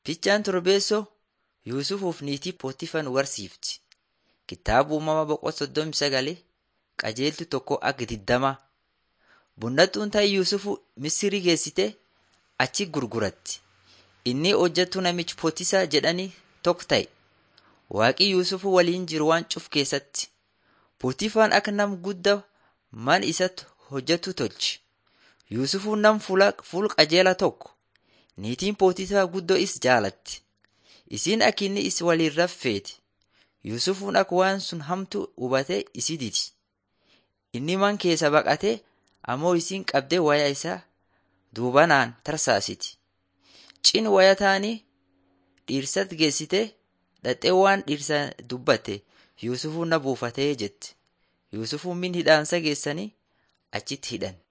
Ficcaan Torbeessoo Yuusufuuf niitii Pootifar nu barsiifti. Kitaaba uumamaa boqonnaa soddomii sagalee qajeeltu tokko akka digdamaa. Bonnattuun ta'e Yuusufu Misirii geessite achi gurguratti. Inni hojjettuu namichi Pootisaa jedhanii tokko ta'e. Waaqi Yuusufu waliin jiru waan cuf keessatti. Pootifaan akka nama guddaa mana isatti hojjetu tolche. Yuusufuun nama fuul qajeelaa tokko. Niitiin Pootifaa guddoo isa jaalatti. Isiin akka inni isa waliin raffeeti. Yuusufuun akka waan sun hamtu hubatee isi didi. Inni man keessa baqatee ammoo isiin qabdee wayaa isaa duubanaan tarsaasiti. Cin waya taanii dhiirsatti geessitee dhaxxee waan dhiirsa dubbatte Yuusufuun na buufatee jette. Yuusufuun min hidhaansa geessanii achitti hidhan.